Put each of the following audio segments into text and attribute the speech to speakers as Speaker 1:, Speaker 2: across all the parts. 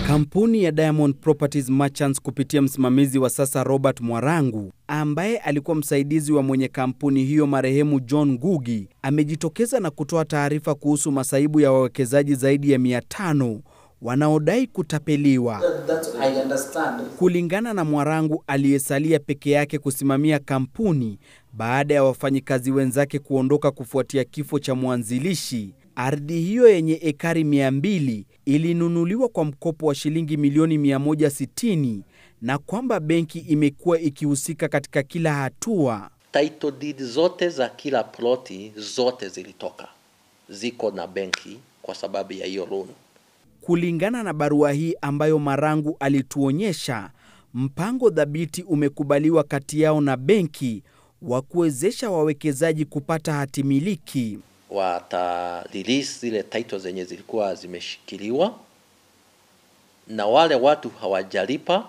Speaker 1: Kampuni ya Diamond Properties Merchants kupitia msimamizi wa sasa Robert Mwarangu ambaye alikuwa msaidizi wa mwenye kampuni hiyo marehemu John Ngugi amejitokeza na kutoa taarifa kuhusu masaibu ya wawekezaji zaidi ya 500 wanaodai kutapeliwa. Kulingana na Mwarangu aliyesalia peke yake kusimamia kampuni baada ya wafanyikazi wenzake kuondoka kufuatia kifo cha mwanzilishi, ardhi hiyo yenye ekari 200 ilinunuliwa kwa mkopo wa shilingi milioni 160 na kwamba benki imekuwa ikihusika katika kila hatua.
Speaker 2: Title deed zote za kila ploti zote zilitoka, ziko na benki kwa sababu ya hiyo loan.
Speaker 1: Kulingana na barua hii ambayo Marangu alituonyesha, mpango dhabiti umekubaliwa kati yao na benki wa kuwezesha wawekezaji kupata hati miliki.
Speaker 2: Wata release zile title zenye zilikuwa zimeshikiliwa, na wale watu hawajalipa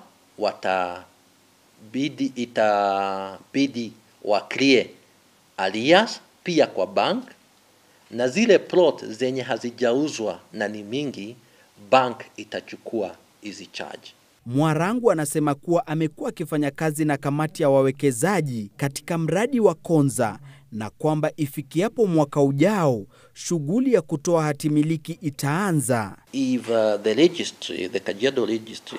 Speaker 2: watabidi, itabidi wa clear arrears pia kwa bank, na zile plot zenye hazijauzwa na ni mingi, bank itachukua hizi charge.
Speaker 1: Mwarangu anasema kuwa amekuwa akifanya kazi na kamati ya wawekezaji katika mradi wa Konza na kwamba ifikiapo mwaka ujao shughuli ya kutoa hati miliki itaanza.
Speaker 2: If uh, the registry, the Kajiado registry,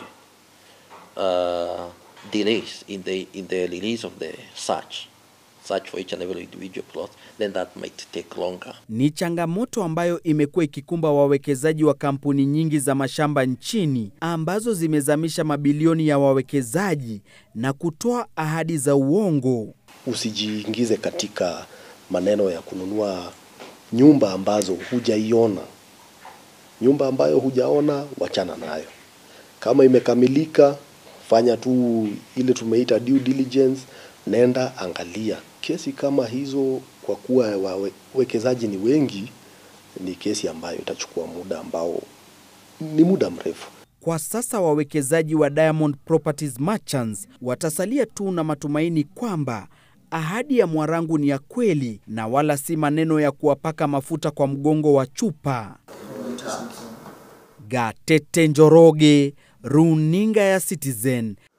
Speaker 2: uh, delays in the in the release of the search, search for each and every individual plot, then that might take longer.
Speaker 1: Ni changamoto ambayo imekuwa ikikumba wawekezaji wa kampuni nyingi za mashamba nchini ambazo zimezamisha mabilioni ya wawekezaji na kutoa ahadi za uongo.
Speaker 3: Usijiingize katika maneno ya kununua nyumba ambazo hujaiona. Nyumba ambayo hujaona, wachana nayo. Kama imekamilika, fanya tu ile tumeita due diligence, nenda angalia. Kesi kama hizo, kwa kuwa wawekezaji ni wengi, ni kesi ambayo itachukua muda ambao ni muda mrefu.
Speaker 1: Kwa sasa wawekezaji wa Diamond Properties Merchants watasalia tu na matumaini kwamba ahadi ya Mwarangu ni ya kweli na wala si maneno ya kuwapaka mafuta kwa mgongo wa chupa. Gatete Njoroge, Runinga ya Citizen,